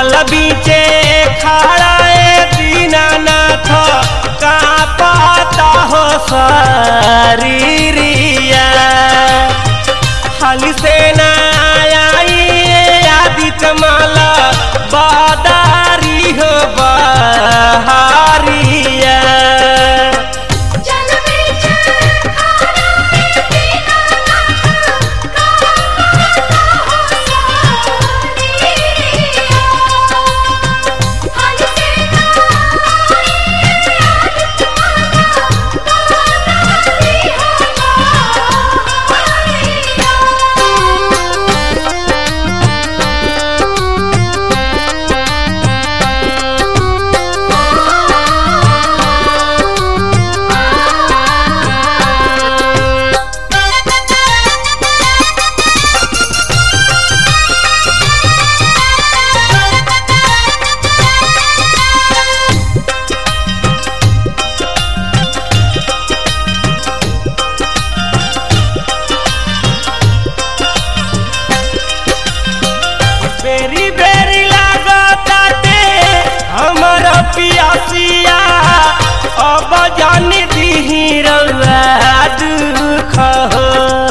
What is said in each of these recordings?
जल बीचे खड़ा ए दीनानाथ का पाता हो शरीरिया हाली से ना आई आदित्य माला बादारी हो बहारिया जल बीच खड़ा है दीनानाथ का पाता हो शरीरिया हाल से ना आई आदित्य माला बादारी हो बेरी बेरी लागताटे हमर पियासिया अब जानी दीही रउआ दुख हो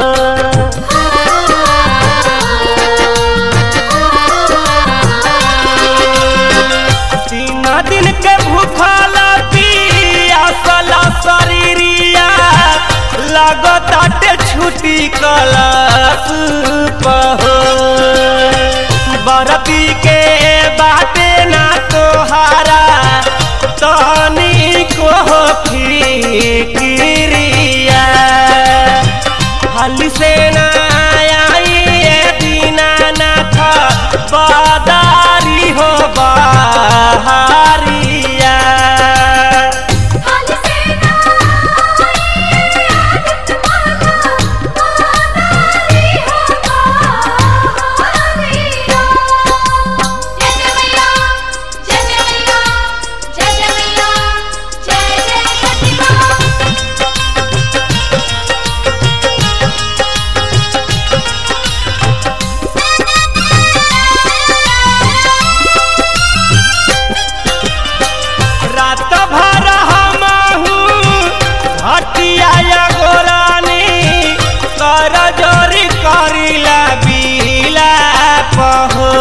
तीन दिन के भूखल पियासल शरीरिया लागताटे छुट्टी कलश पहो बरती के बाटे ना तोहारा तनी को फिक्रिया हाली से ना आई ए दीनानाथ बादारी हो बहारिया हाल से ना आई आदित्य माला बादारी हो बहारिया जय जय मैया जय जय मैया जय जय मैया जय जय छठी माँ रात भर हमहू हटिया गोरानी कर जोरी करिला बीला पहो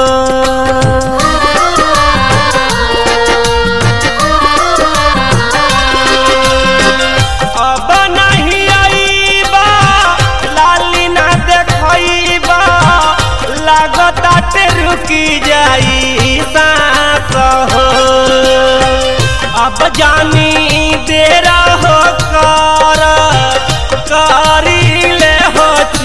अब नहीं आईबा लाली ना देखइबा लागताटे रुकी जाई सांस हो अब जानी देरा हो कर करी ले हो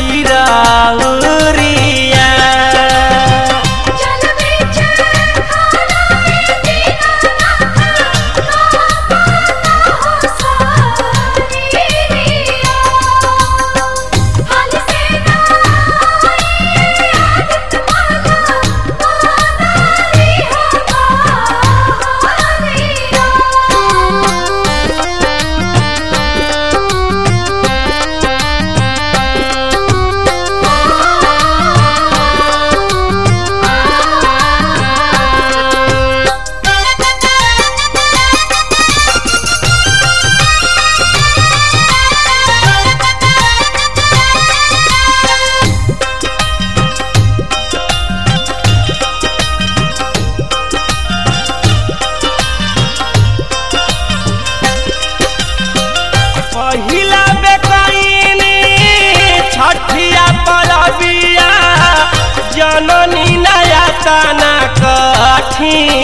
चिराउरिया जल बीच खड़ा है दीनानाथ का पाता हो शरीरिया हाल से ना आई आदित्य माला बादारी हो पहिला बेकैनी छठिया परबिया जननी नया तना कठी